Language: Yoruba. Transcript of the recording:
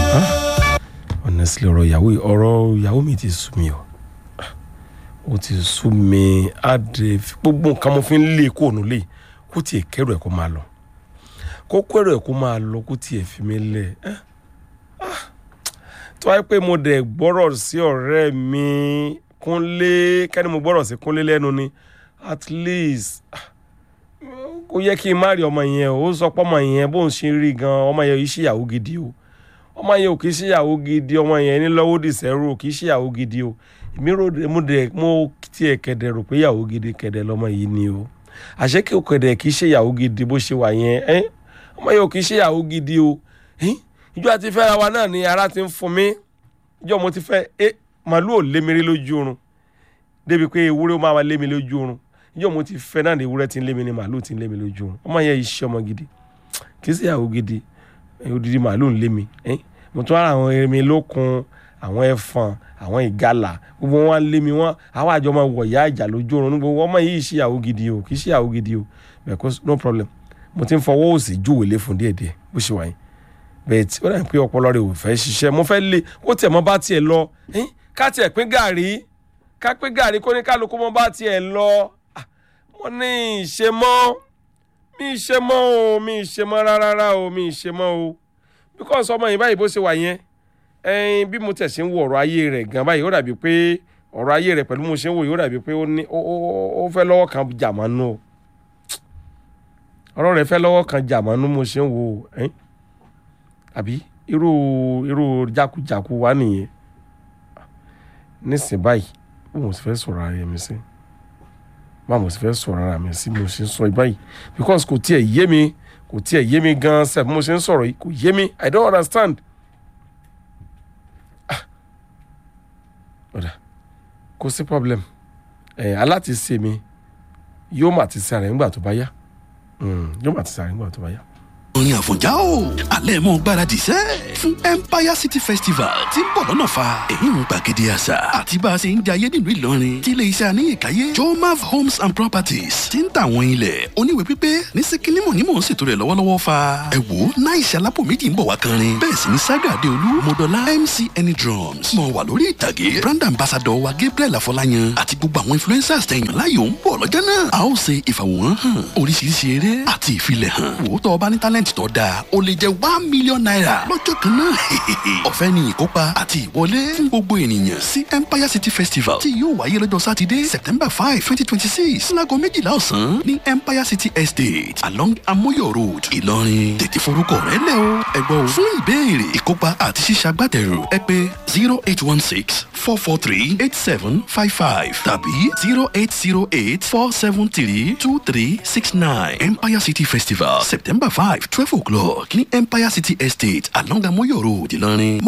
honestly ọ̀rọ̀ ìyàwó ọ̀rọ̀ ìyàwó mi ti sú mi o ó ti sú mi á de gbogbo nǹkan mo fi ń lé kó ònú lé kó tiẹ̀ kẹ́rù ẹ̀ kó máa lọ kó kẹ́rù ẹ̀ kó máa lọ kó tiẹ̀ fi mí lẹ̀ ẹ́ tó wáyé pé mo dẹ̀ gbọ́rọ̀ sí ọ̀rẹ́ mi kúnlé kẹ́ni mo gbọ́rọ̀ sí kúnlé lẹ́nu ni at least kò yẹ kí n má rí ọmọ yẹn o ó sọ pé ọmọ yẹn bóun ṣe rí gan ọmọ yẹn yìí ṣèyàwó gidi o ọmọ yẹn ò kì í ṣèyàwó gidi ọmọ yẹn ní lọ́wọ́ dìsẹ́rù ò kì í ṣèyàwó gidi o èmi rò mo dẹ̀ mo tiẹ̀ kẹ̀dẹ̀ rò pé ìyàwó gidi kẹ̀dẹ̀ lọ́mọ yìí ni o àṣé kí o kẹ̀dẹ̀ kì í ṣèyàwó gidi bó ṣe wà yẹn ẹ́ ọmọ yẹn ò kì í ṣèyàwó gidi o ìjọ àti fẹ́ra wa náà ni ara ti ń fún mi ìjọ mo ti fẹ́ ẹ màálù ò lé mi rí lójú oorun débi pé ewúrẹ́ ó máa wá lé mi lójú oorun ìjọ mo ti fẹ́ náà ni ewúrẹ́ ti ń lé mi ni màálù ti ń lé mi lójú oorun ọmọ yẹn iṣẹ́ ọmọ gidi kì í ṣèyàwó gidi odidi màálù ń lé mi mo tún ara àwọn erinmi lókun àwọn ẹfọn àwọn ìgalà gbogbo wọn lé mi wọn àwọn àjọ máa wọ̀ ìyá ìjà lójú oorun gbogbo ọmọ yìí ṣìyàwó gidi o kì í ṣìyàwó gidi o because no problem mo ti ń fọwọ́ òsì júwèé lé fún díẹ̀díẹ̀ bó ṣe wà yín bẹ́ẹ̀ tí ó dà pé ọpọlọ rẹ̀ ò fẹ́ ṣiṣẹ́ mo fẹ́ lé kó tiẹ̀ mọ́ bá tiẹ̀ lọ ká tiẹ̀ pín gàrí ká pín gàrí kó ní kálukú mọ́ bá tiẹ̀ lọ mo ní ìṣe mọ́ mi ìṣe mọ́ o mi ìṣe mọ́ rárá o mi ìṣe mọ́ o because ọmọ yìí báyìí bó ṣe wà yẹn ẹyin bí mo tẹ̀sí ń wo ọ̀rọ̀ ayé rẹ̀ gan báyìí ó dàbí pé ọ̀rọ̀ ayé rẹ̀ pẹ̀lú mo ṣe ń wò yìí ó dàbí pé ó ní ó fẹ́ lọ́wọ́ kan jàmánú o ọ̀rọ̀ rẹ̀ fẹ́ lọ́wọ́ kan jàmánú mo ṣe ń wò ẹyin àbí irú irú jákujàku wa nìyẹn nísìnyí báyìí bó mo sì fẹ́ sọ̀rọ̀ ara mi sí bá mo sì fẹ́ sọ̀rọ̀ ara mi sí mo sì ń sọ báyìí because kò tiẹ̀ yé mi kò tiẹ̀ yé mi gan sef mo ṣe ń sọ̀rọ̀ yìí kò yé mi i don't understand. ọ̀dà kò sí problem ẹ̀ aláti ṣe mi yóò mà ti ṣe ara ẹ̀ ńgbà tó bá yá yóò mà ti ṣe ara ẹ̀ ńgbà tó bá yá orin àfọ̀njá o alẹ́ mọ́ gbáradì sẹ́ fún empire city festival tí ń bọ̀ lọ́nà fa èyí ń gbàgede àṣà àti bá a ṣe ń jayé nílùú ìlọrin tí ilé iṣẹ́ àníyànkáyé jomav homes and properties ti ń ta àwọn ilẹ̀ oníwèé pípé ní síkínímù ní mò ń ṣètò rẹ̀ lọ́wọ́lọ́wọ́ fa ẹ wò náà ìṣe alápò méjì ń bọ̀ wá kanrin bẹ́ẹ̀ sì ni saga adeolu modola mc any drums mọ̀ wà lórí ìtàgé brand ambassador wa gabriel afọláyan àti gbogbo àwọn influencers tẹ̀yàn láyò ń bọ̀ lọ́jọ́ náà a ó ṣe ìfàwòrán hàn oríṣiríṣi eré àti ìfilẹ̀ hàn wò ó tọ́ ọba ní talent talent tó dáa o lè jẹ one million naira lọ́jọ́ kan náà ọ̀fẹ́ ni ìkópa àti ìwọlé fún gbogbo ènìyàn sí empire city festival tí yóò wáyé lọ́jọ́ sátidé september five twenty twenty six láago méjìlá ọ̀sán ní empire city estate along amoyo road ìlọrin tètè forúkọ rẹ lẹ o ẹgbọ́ o fún ìbéèrè ìkópa àti ṣíṣàgbátẹrù ẹ pé zero eight one six four four three eight seven five five tàbí zero eight zero eight four seven three two three six nine empire city festival september five twelve o'clock ní empire city estate along amoyo road ìlọrin